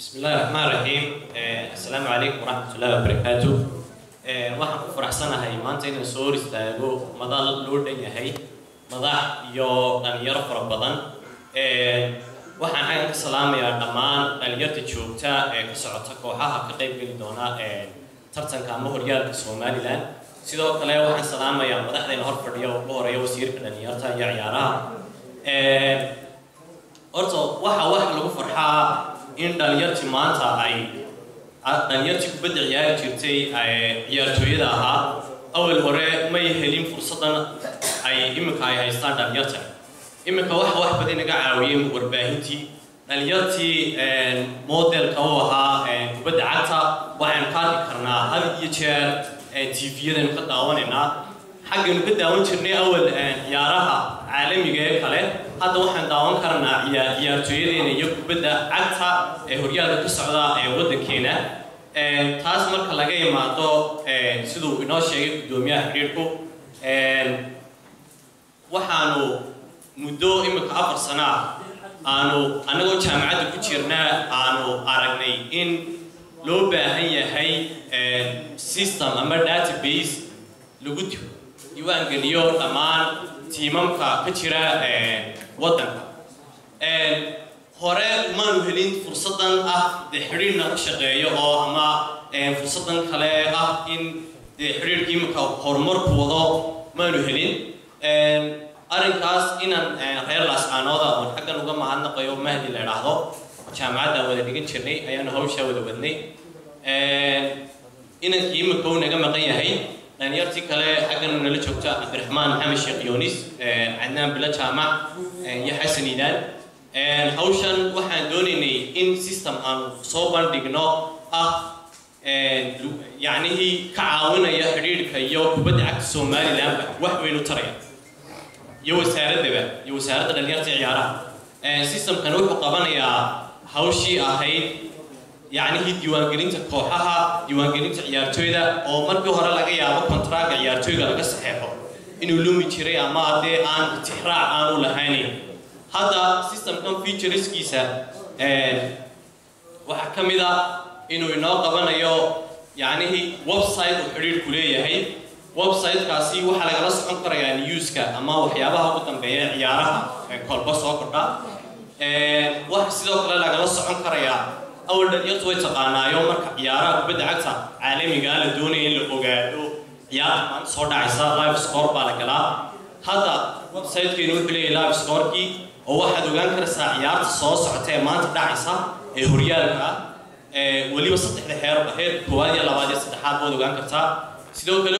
بسم الله الرحمن الرحيم السلام عليكم ورحمة الله وبركاته waxaan ku faraxsanahay maanta inaan soo hor istaago madal loo dhan yahay madax iyo dhalinyaro fara badan waxaan xaggan ka salaamayaa dhammaan dhalinyarta joogta ee ka socota kooxaha ka qayb geli doona tartanka ama horyaalka somalilan sidoo kale waxaan salaamayaa madaxdayna hor fadhiya oo ugu horeeya wasiirka dhalinyarta iyo ciyaaraha horta waxa wax lagu farxaa in dhalinyartii maanta ay dhalinyartii kubadda ciyaari jirtay ciyaartooyada ahaa awal hore may helin fursadan ay iminka ay haystaan dhalinyarta iminka waxa wax badan naga caawiyey warbaahintii dhalinyartii modelka u ahaa kubadda cagta waxaynu ka arki karnaa had iyo jeer tviyadaynu ka daawanaynaa xaggaynu ka daawan jirnay awal ciyaaraha caalamiga ee kale hadda waxaan daawan karnaa ciyaartooyadeena iyo kubadda cagta ee horyaalka ka socda ee waddankeena taas marka laga imaado siduu inoo sheegay guddoomiyaha xidhiirku waxaanu muddo imika afar sana aanu annagoo jaamacadda ku jirna aanu aragnay in loo baahan yahay system ama database lagu diiwaangeliyo dhammaan tiimamka ka jira waddanka hore maanu helin fursadan ah dee xidhiirna ka shaqeeyo oo ama fursadan kale ah in dee xidhiirka imika horumarku wado maanu helin arrinkaas inaan reer laascaanooda oon xaggan uga mahadnaqayo mahdi la idhaahdo jaamacadda wada dhigan jirnay ayaanu hawshaa wada wadnay inankii imika uu naga maqan yahay dhalinyartii kale xaggan nala joogta cabdiraxmaan maxamed sheekh yoonis cadnaan bilo jaamac iyo xasan iidaan hawshan waxaan doonaynay in system aanu soo bandhigno ah yacnihii ka caawinaya xidhiidhka iyo kubadda cagta somalilandba wax weyn u taraya iyo wasaaraddaba iyo wasaaradda dhalinyarta ciyaaraha systemkan wuxuu qabanayaa hawshii ahayd yacnihii diiwaangelinta kooxaha diiwaangelinta ciyaartooyda oo markii hore laga yaabo kontraaga ciyaartooyga laga saxeexo inuu lumi jiray ama haddee aan tixraac aanu lahaynin hadda systemkan featureskiisa waxaa ka mid a inuu inoo qabanayo yacnihii website uu xidhiidhku leeyahay websitekaasi waxaa lagala socon karayaa newska ama waxyaabaha ugu dambeeya ciyaaraha kolba soo kordha waxa sidoo kale lagala socon karayaa awal dhalinyartu way taqaanaayo marka ciyaaraha kubadda cagta caalamiga la doonaya in la ogaado ciyaarta maanta soo dhacaysa live score baa la galaa hadda websitekeenu wuxuu leeyahay live scorekii oo waxaad ogaan karaysaa ciyaarta soo socota ee maanta dhacaysa ee horyaalka weliba saddexda heer heer koowaad iyo labaad iyo saddexaad baad ogaan kartaa sidoo kale